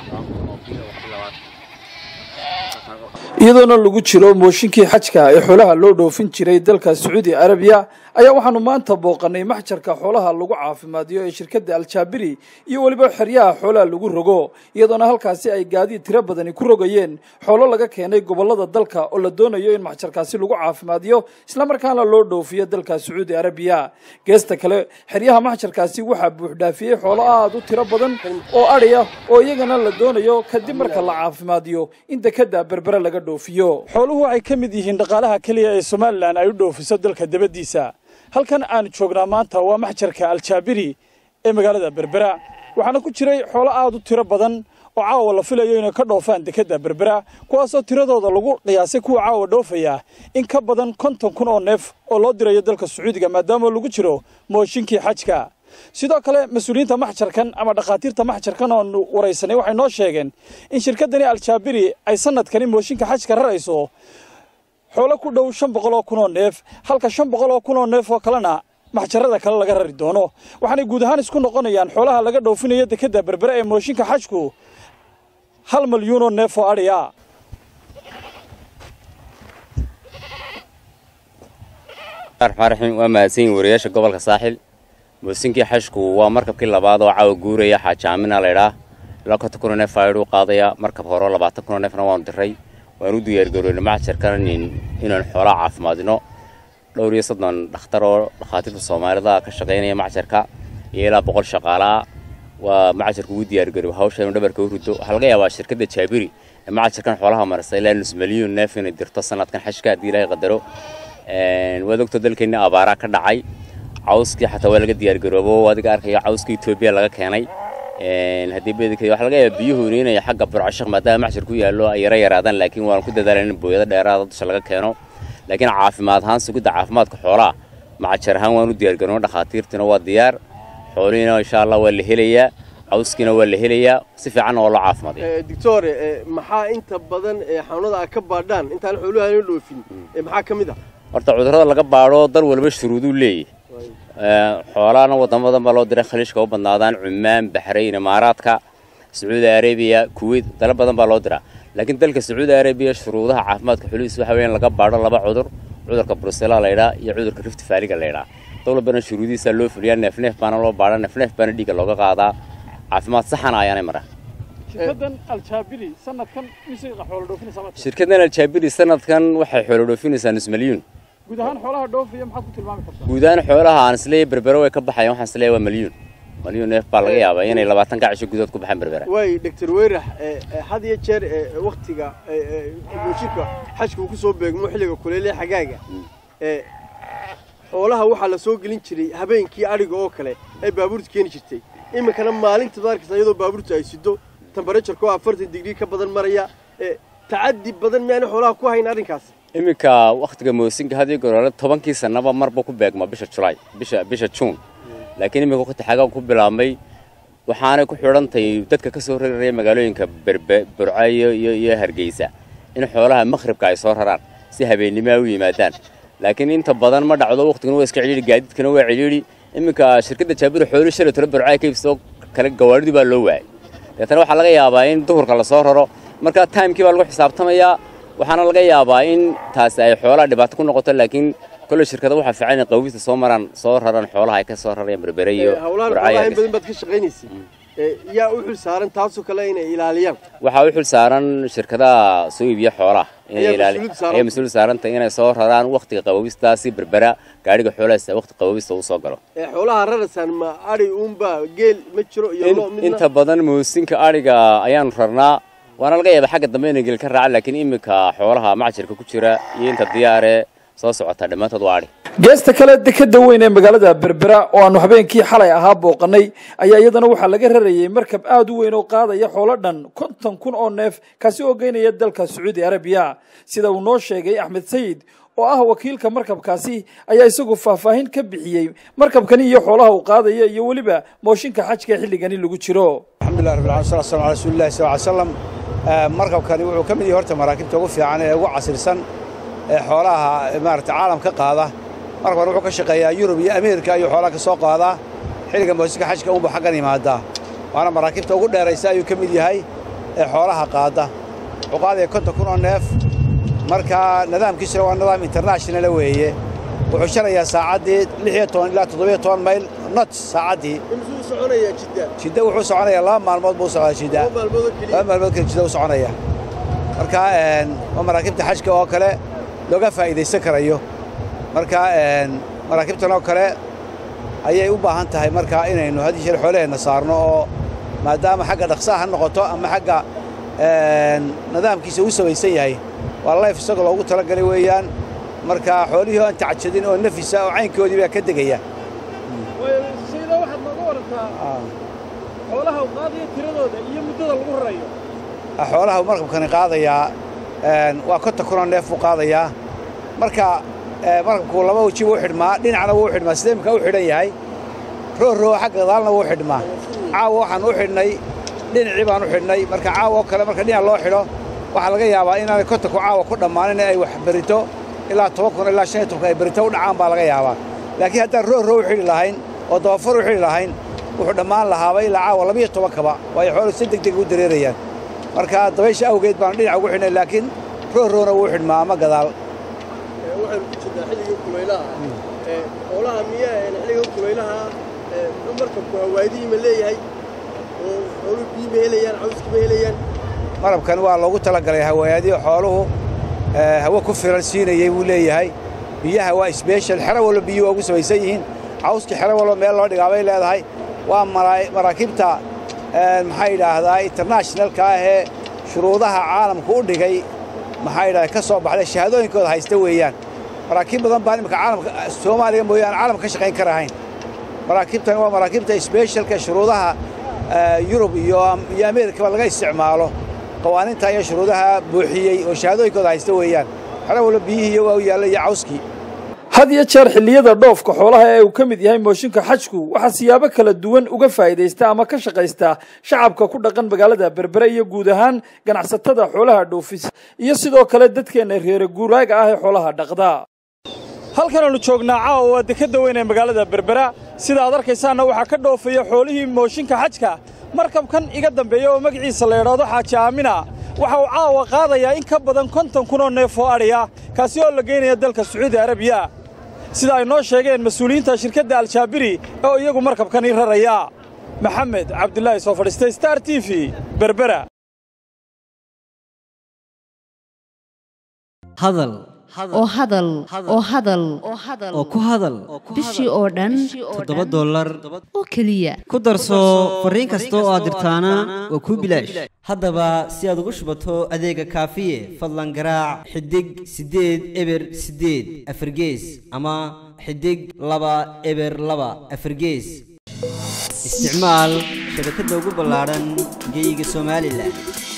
iyadoona lagu jiro mooshinkii xajka ee xoolaha loo dhoofin jiray dalka sacuudi arabiya ayaa waxaanu maanta booqanay maxjarka xoolaha lagu caafimaadiyo ee shirkadda aljaabiri iyo weliba xeryaha xoolaha lagu rogo iyadoona halkaasi ay gaadiid tiro badani ku rogayeen xoolo laga keenay gobollada dalka oo la doonayo in maxjarkaasi lagu caafimaadiyo islamarkaana loo dhoofiyo dalka sacuudi arabiya geesta kale xeryaha maxjarkaasi waxaa buuxdhaafiyey xoolo aad u tiro badan oo adhiya oo iyagana la doonayo kadib marka la caafimaadiyo in dekada berbere laga dhoofiyo xooluhu waxay ka mid yihiin dhaqaalaha keliya ee somalilan ay u dhoofiso dalka dabadiisa halkan aan joognaa maanta waa maxjarka aljaabiri ee magaalada berbera waxaana ku jiray xoolo aad u tiro badan oo caawa la filayo inay ka dhoofaan dekadda berbera kuwaasoo tiradooda lagu qiyaasay kuwa caawa dhoofaya in ka badan konton kun oo neef oo loo dirayo dalka sacuudiga maadaama lagu jiro mooshinkii xajka sidoo kale mas-uuliyiinta maxjarkan ama dhakhaatiirta maxjarkan oonu waraysanay waxay noo sheegeen in shirkaddani aljaabiri ay sanadkani mooshinka xajka rarayso xoolo ku dhow shan boqol oo kun oo neef halka shan boqol oo kun oo neef oo kalena maxjarada kale laga rari doono waxaanay guud ahaan isku noqonayaan xoolaha laga dhoofinayo dekadda berbere ee mooshinka xajku hal malyuun oo neef oo adhiya raxmaan raxiim waa mahadsan yihin wariyaasha gobolka saaxil moosinkii xashku waa markabkii labaad oo caawa guuraya xaajaamina laydhaa ilaa konton kun oo neef aayadhu qaadaya markab hore labaatan kun oo neefna waanu diray waan u diyaargaroynay maxjarkan inaan xoolaha caafimaadino dhowr iyo soddon dhakhtar oo dhakhaatiirta soomaalida ka shaqaynaya maxjarka iyo ilaa boqol shaqaalaa waa maxjarka ugu diyaargaroy hawsha inuu dhabarka u rido waxaa laga yaabaa shirkadda jaabiri ee maxjarkan xoolaha marisa ilaa nus milyuun neef inay dirto sanadkan xashka haddii ilaahay qadaro waad ogto dalkeenna abaaraa ka dhacay cawskii xataa waa laga diyaargaroobo adiga arkaya cawska etoobiya laga keenay haddii bedika waxaa laga yaabaa biyuhu inay xagga burcashaq maadaama maxjar ku yaallo ay yara yaraadaan laakiin waan ku dadaalan in booyado dheeraada dusha laga keeno laakiin caafimaad ahaan sugidda caafimaadka xoolaha macajar ahaan waan u diyaargaroono dhakhaatiirtiina waa diyaar xoolihiina insha allah waa la helayaa cawskiina waa la helayaa si fiicanna waa loo caafimaadaya doctor maxaa inta badan xanuunada aad ka baadhaan intaan xooluhu aanu dhoofin maxaa ka mid ah horta cudurrada laga baadho dal walba shuruuduu leeyahy xoolahana wadamo badan baa loo diray khaliishka u badnaadaan cumaan baxrayn imaaraadka sacuudi arabiya kuwait dalo badan baa loo diraa laakiin dalka sacuudi arabiya shuruudaha caafimaadka xulihiis waxa weeyaan laga baadho laba cudur cudurka brusela laydhaa iyo cudurka rift faaliga laydhaa dowladbana shuruudihiisaa loo fuliyaa neefneef baana loo baadha neefneef baana dhiigga looga qaadaa caafimaad saxana ayaanay maraa shirkaddan aljaabiri sanadkan mise xoolo dhoofinaysaa shirkaddan aljaabiri sanadkan waxay xoolo dhoofinaysaa nus milyuun guud ahaan xoolaha dhoofaya maxaad ku tilmaami kartaa guud ahaan xoolaha aan isleeyahay berbere way ka baxayaan waxaan isleeyahay waa milyuun milyuun neef baa laga yaabaa inay labaatan gacisho gudood ku baxaan berbere waay doctor weyrax had iyo jeer waktiga mooshinka xajka uu ku soo beegmo xilliga kuleyle xagaaga xoolaha waxaa la soo gelin jiray habeenkii adhiga oo kale ay baabuurta keeni jirtay iminkana maalintaad arkaysa iyadoo baabuurta ay sido temberatureka oo afartan digrii ka badan maraya tacadi badan miyaana xoolaha ku hayn arrinkaas iminka wakhtiga moosinka hadii goraale tobankii sannaba marba ku beegma bisha julaay bisha bisha juun laakiin iminka waqti xagaa ku bilaabmay waxaanay ku xidhantahay dadka ka soo raraya magaalooyinka berbe burcayo iyo iyo hargeysa in xoolaha makhribka ay soo raraan si habeennimoa u yimaadaan laakiin inta badan ma dhacdo waqtiguna waa iska cidhiidhi gaadiidkana waa cidhiidhi iminka shirkadda jaabiro xoolo shalay tolo burcaya ka ibsoo kale gawaadhidii baa loo waayay deetana waxaa laga yaabaa in duhurka lasoo raro marka timekii baa lagu xisaabtamayaa waxaana laga yaabaa in taasi ay xoolaha dhibaato ku noqoto laakiin kolley shirkada waxaa fiican in qawista soo maraan soo raran xoolaha ay ka soo rarayaan berbere iyo hawlahan xoolaha in badan baad ka shaqaynaysay yaa u xil saaran taasoo kale inay ilaaliyaan waxaa u xil saaran shirkadaha soo iibiya xoolaha inay mas-uul saarantay inay soo raraan waktiga qabowistaasi berbera gaadhiga xoolahaas waqti qabowista uu soo galo xoolaha raraysaan ma adhi uunba geel ma jiro iyo lo midna inta badan moosinka adhiga ayaanu rarnaa waana laga yaaba xagga dambe inay gel ka raacan laakiin iminka xoolaha macjirka ku jira iyo inta diyaaree soo socota dhammaantood waa adhi geesta kale dekadda weyn ee magaalada berbera oo aanu habeenkii xalay ahaa booqanay ayaa iyadana waxaa laga rarayey markab aad u weyn oo qaadaya xoolo dhan konton kun oo neef kaasi oo geynaya dalka sacuudi arabiya sida uu noo sheegay axmed sayid oo ah wakiilka markabkaasi ayaa isagu faahfaahin ka bixiyey markabkani iyo xoolaha uu qaadaya iyo weliba mooshinka xajka xilligani lagu jiro alxamdulilah rabbil alamin salatu wassalamu ala rasuulillahi sal ly slam markabkani wuxuu ka mid yahay horta maraakiibta ugu fiican ee ugu casirsan ee xoolaha maarata caalam ka qaada marka hore wuxuu ka shaqeeyaa yurub iyo ameerika ayuu xoolaha ka soo qaadaa xilliga moosinka xajka unbu xaggan yimaadaa waana maraakiibta ugu dheeraysa ayuu ka mid yahay ee xoolaha qaada wuxuu qaadaya konton kun oo neef markaa nidaamkiisuna waa nidaam internationala weeye wuxuu sharayaa saacaddii lix iyo toban ilaa toddobiyo toban mayl not saacaddii imisuu soconayaa jidda jidda wuxuu soconayaa laba maalmood buu socdaa jidda laba maalmood oo keliya laba maalmood kale jidda u soconaya marka een, waa maraakiibta xajka oo kale looga faa'iidaysan karayo marka een, maraakiibtan oo kale ayay u baahan tahay marka inaynu had iyo jeer xoolaheenna saarno oo maadaama xagga dhaqsaha ha noqoto ama xagga een, nidaamkiisa u samaysan yahay waa layf isagoo loogu talagalay weeyaan marka xoolihii oo aan tacajadin oo nafisa oo caynkoodii baa ka degaya sayda waxaad nooga warantaa xoolaha u qaadaya tiradooda iyo muddada lagu rarayo xoolaha uu markabkani qaadayaa een, waa konton kunoo neef buu qaadayaa marka ee, markabku laba weji wuu xidhmaa dhinacna wuu xidhmaa sida imika u xidhan yahay rooroo xagga gadaalna wuu xidhmaa caawa waxaan u xidhnay dhinacii baan u xidhnay marka caawa oo kale marka dhinac loo xidho waxaa laga yaabaa inaanay kontonku caawa ku dhammaanin ay wax berito ilaa toban kun ilaa shan iyo tobanka ay berito u dhacaan baa laga yaabaa laakiin haddaan rooroo u xidhi lahayn oo dabafar u xidhi lahayn wuxuu dhammaan lahaaba ilaa caawa labiyo tobankaba waayo xooluhu si deg deg u dareerayaan marka dabaysha awgeed baanu dhinac ugu xidhnay laakiin rooroona wuu xidhmaa ama gadaal Ee, waxaynu ku jirnaa xilligii kulaylaha ee xoolaha miyaa een xilliga kulaylaha ee muxuu markabku hawaadihi ma leeyahay oo xooluhu biyo ma helayaan cawska ma helayaan marabkan waa loogu talagalay hawaayadii xooluhu ee, hawo ku filan siinayey buu leeyahay biyaha waa sbeshal xero walba biyuhu waa ugu samaysan yihiin cawskii xero walba meel loo dhigaa bay leedahay waa maraa- maraakiibta ee, maxaa yidhaahdaa internationalka ah ee shuruudaha caalamku u dhigay maxaa yidhahdaa ka soo baxday shahaadooyinkooda haysta weeyaan maraakiib badan baan imika caalamka soomaaliya mooyaane caalamka ka shaqayn karahayn maraakiibtan waa maraakiibta sbeshalka shuruudaha ee, yurub iyo iyo ameerikaba laga isticmaalo qawaaniinta iyo shuruudaha buuxiyey oo shahaadooyinkooda haysta weeyaan xero walba biyihii waa u yaalla iyo cawskii had iyo jeer xilliyada dhoofka xoolaha ee uu ka mid yahay mooshinka xajku waxaa siyaabo kala duwan uga faa'iidaysta ama ka shaqaysta shacabka ku dhaqan magaalada berbere iyo guud ahaan ganacsatada xoolaha dhoofis iyo sidoo kale dadkeenna reere guuraaga ah ee xoolaha dhaqda halkan aanu joognaa caawa waa dekadda weyn ee magaalada berbera sida aad arkaysaanna waxaa ka dhoofaya xoolihii mooshinka xajka markabkan iga dambeeya oo magaciisa la idhaahdo xaaji aamina waxa uu caawa qaadayaa in ka badan konton kun oo neef oo adhiya kaasi oo la geynaya dalka sacuudi arabiya sida ay noo sheegeen mas-uuliyiinta shirkadda aljaabiri oo iyagu markabkani raraya maxamed cabdulaahi soo fadhiistay star t v berbera hadal oo hadal oo hadal oo ku hadal bishii oo dhan toddoba dollar oo keliya ku darso fariin kasta oo aad dirtaana waa kuu bilaash haddaba si aad ugu shubato adeega kaafiye fadlan garaac xidig siddeed eber siddeed afargees ama xidig laba eber laba afargees isticmaal shabakadda ugu ballaadhan geyga somalilan